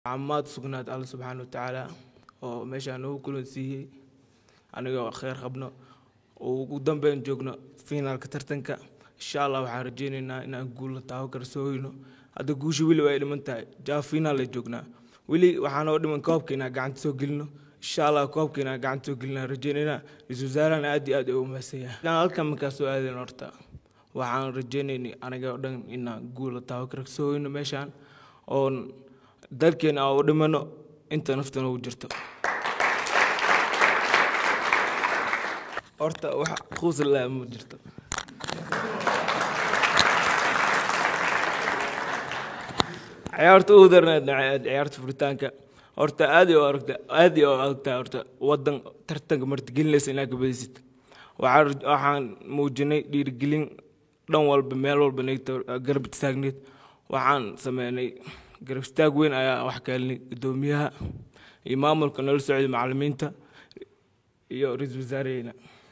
camaad sugnaad alla subxaana watacaala oo meeshaan noogu kulansiiyey anigoo kheyr qabno oo ugu dambeyn joogno finaalka tartanka insha allah waxaan rajeyneynaa inaan guulla taawo karsooyno hadda guusha weli way dhiman tahay jaa finaal ay joognaa weli waxaanoo dhiman koobka inaan gacanta soo gelino insha allah koobka inaan gacanta soo gelina rajeyneynaa ra-iisul wasaarahan aad iyo aad u mahadsanyahay inaan halkan markaa soo aadayn horta waxaan rajeyneynay aniga oo dhan inaan guulla taawo karsooyno meeshaan oon dalkeena aan u dhimano inta nafta noogu jirto horta wax quuslaa ma jirto ciyaarta ugu darneed ciyaarta furitaanka horta aad iyo aragta aad iyo aragtaa horta wadan tartanka martigelinaysa inaad kabadisid waxaan waxaan muujinay dhiirigelin dhan walba meel walba nagta garab istaagneed waxaan sameynay garab istaag weyn ayaa wax ka helnay guddoomiyaha iyo maamulka nala socday macalimiinta iyo ra-iisul wasaaraheyna